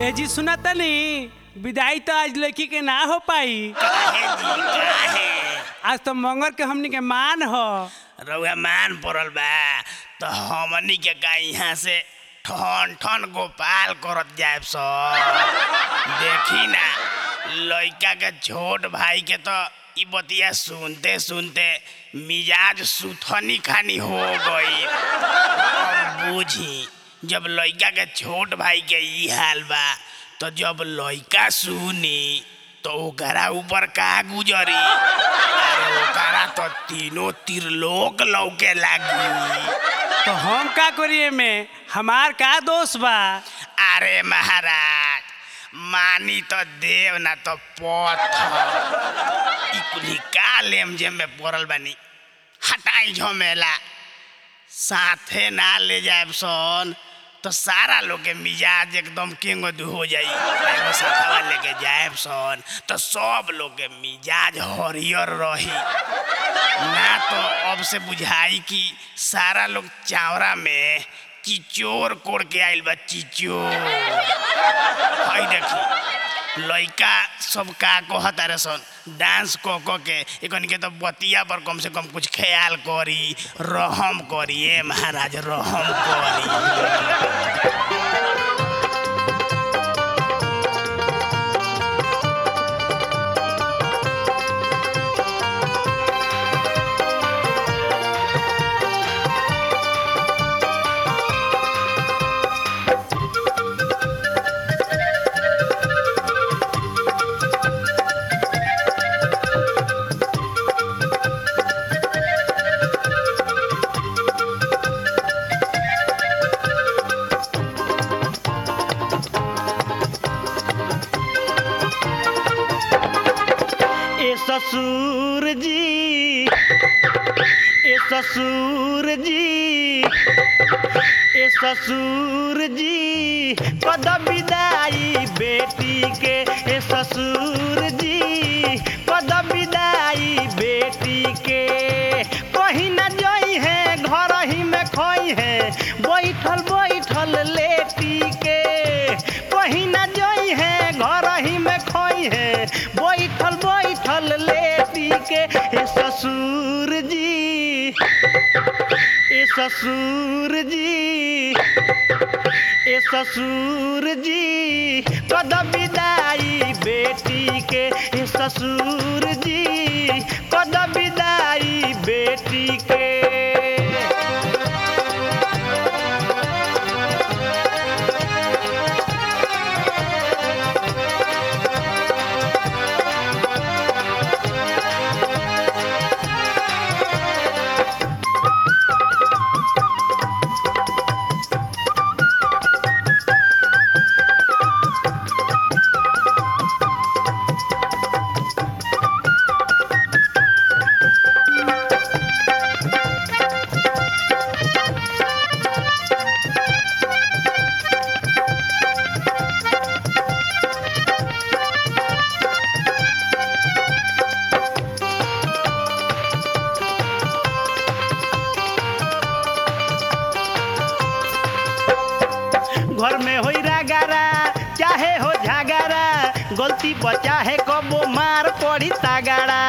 ए जी सुना तनी विदाई तो आज लड़की के ना हो पाई काहे जी काहे आज तो मंगर के हमनी के मान हो रउआ मान पड़ल बा तो हमनी के का यहाँ से ठन ठन गोपाल करत जाए सब देखी ना लड़का के छोट भाई के तो ई बतिया सुनते सुनते मिजाज सुथनी खानी हो गई अब बूझी जब लड़का के छोट भाई के ई हाल बा तो जब लड़का सुनी तो ओकरा ऊपर का गुजरी अरे ओकरा तो तीनों त्रिलोक लौके लागी तो हम का करिए में हमार का दोष बा अरे महाराज मानी तो देव ना तो पत्थर ई कुली का लेम जेम में पड़ल बानी हटाई झमेला साथे ना ले जाए सन तो सारा लोग के मिजाज एकदम किंग हो जाई एगो साथवा लेके जाए सन तो सब लोग के मिजाज हरियर रही ना तो अब से बुझाई कि सारा लोग चावरा में चिचोर कोड़ के आइल बा चिचोर हई देखी लइका सब का कहत अरे सन डांस क क के एकन के तो बतिया पर कम से कम कुछ ख्याल करी रहम करी ए महाराज रहम करी ए ससुर जी ए ससुर जी ए ससुर जी कद विदाई बेटी के ए ससुर जी कद विदाई बेटी के कहीं न जई है घर ही में खोई है बैठल बैठल लेटी के कहीं न जई है घर ही में खोई है बैठल बैठल लेटी के ए ससुर जी ए ससुर जी ए ससुर जी कद विदाई बेटी के ए ससुर जी कद विदाई बेटी के घर में होई रागारा चाहे हो झगारा गलती बचा है कबो मार पड़ी तागाड़ा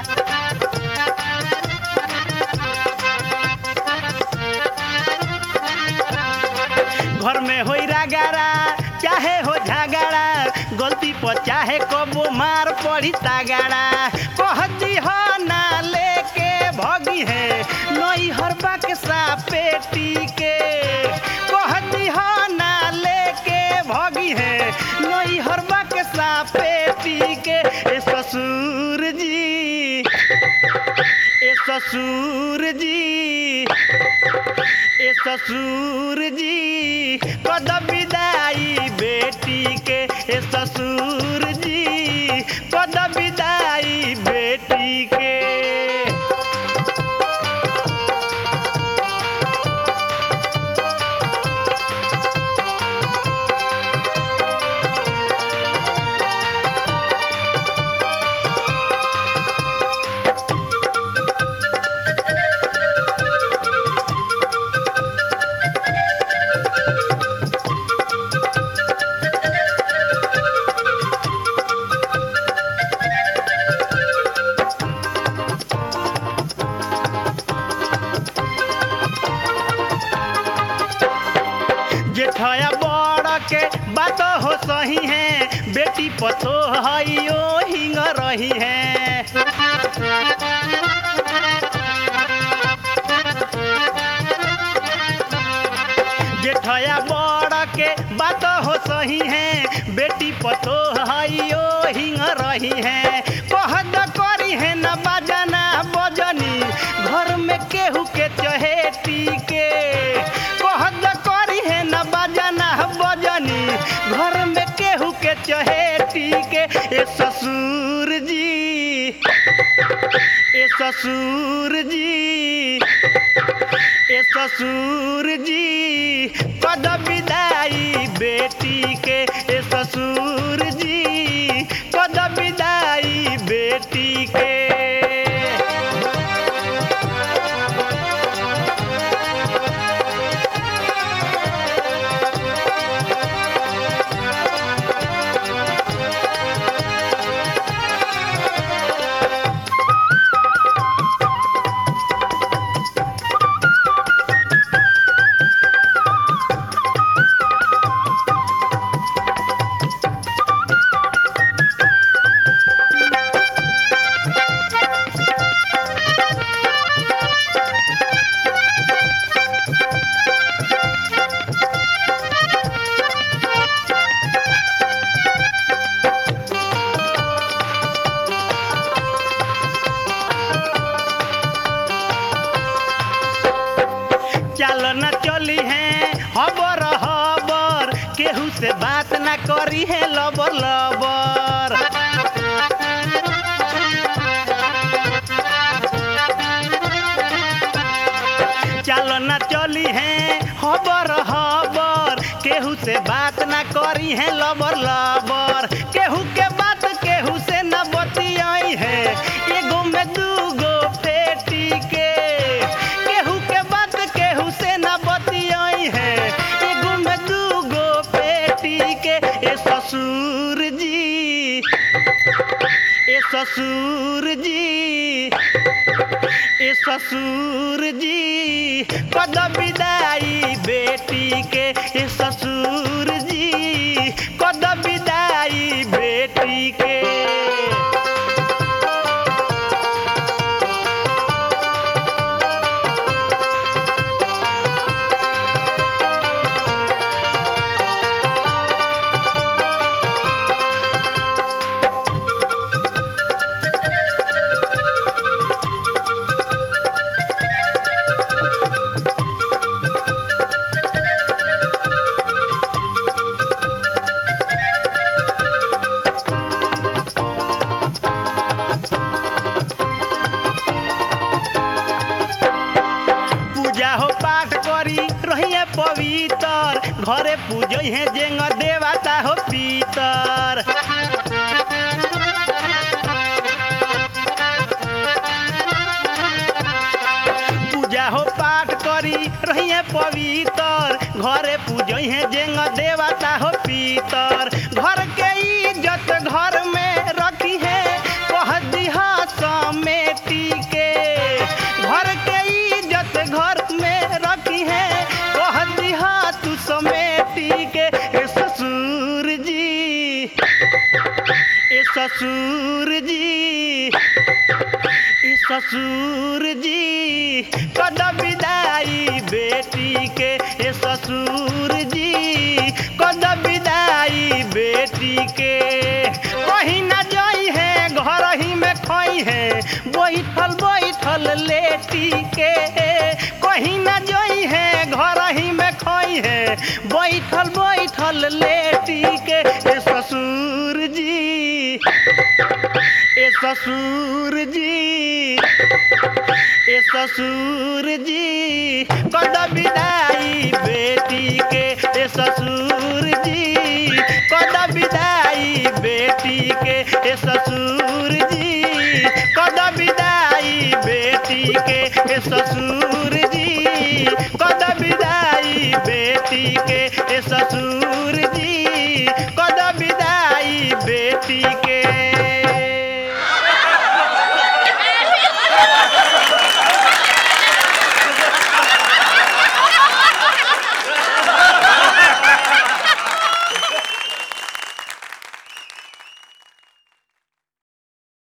घर में होई रागारा चाहे हो झगाड़ा गलती पर चाहे कबो मार पड़ी तागाड़ा कहती हो ना लेके भगी है नई हर बक्सा पेटी के कहती हो ना लेके भगी है नई हर बक्सा पेटी के ए ससुर जी ए ससुर जी ए ससुर जी कद विदाई बेटी के ए ससुर जी कद विदाई बेटी के बात हो सही है बेटी पतो हई ओ हिंग रही है जेठया बड़ के बात हो सही है बेटी पतो हई ओ हिंग रही है कहद करी है न बजना बजनी घर में केहू के चहेती के कहद करी है न बजना बजनी घर में केहू के चहेती के ए ससुर जी ए ससुर जी ए ससुर जी कद विदाई बेटी के ए ससुर जी कद विदाई बेटी के चल न चली है हबर हबर केहू से बात न करी है लबर लबर चल न चली है हबर हबर केहू से बात न करी है लबर लबर केहू के बात केहू से न बतियाई है एगो में दूगो पेटी के केहू के बात केहू से न बतियाई है एगो में दूगो पेटी के ए ससुर जी ए ससुर जी ए ससुर जी कद विदाई बेटी के ए ससुर जी कद विदाई बेटी के पूजा हो पाठ करी रहिए पवित्र घरे पूजै है जेंग देवता हो पीतर पूजा हो पाठ करी रहिए पवित्र घरे पूजै है जेंग देवता हो पीतर घर के इज्जत घर में रखी है कह दिहा समेटी के घर के इज्जत घर में रखी है कह दिहा तू समेटी के ए ससुर जी ए ससुर जी ए ससुर जी कद विदाई बेटी के ए ससुर जी कद विदाई बेटी के कहीं न जाई है घर ही में खोई है बैठल बैठल लेटी के कहीं न जाई है घर ही में खोई है बैठल बैठल लेटी के ए ससुर जी ए ससुर जी ए ससुर जी कद विदाई बेटी के ए ससुर जी कद विदाई बेटी के ए ससुर जी कद विदाई बेटी के ए ससुर जी कद विदाई बेटी के ए ससुर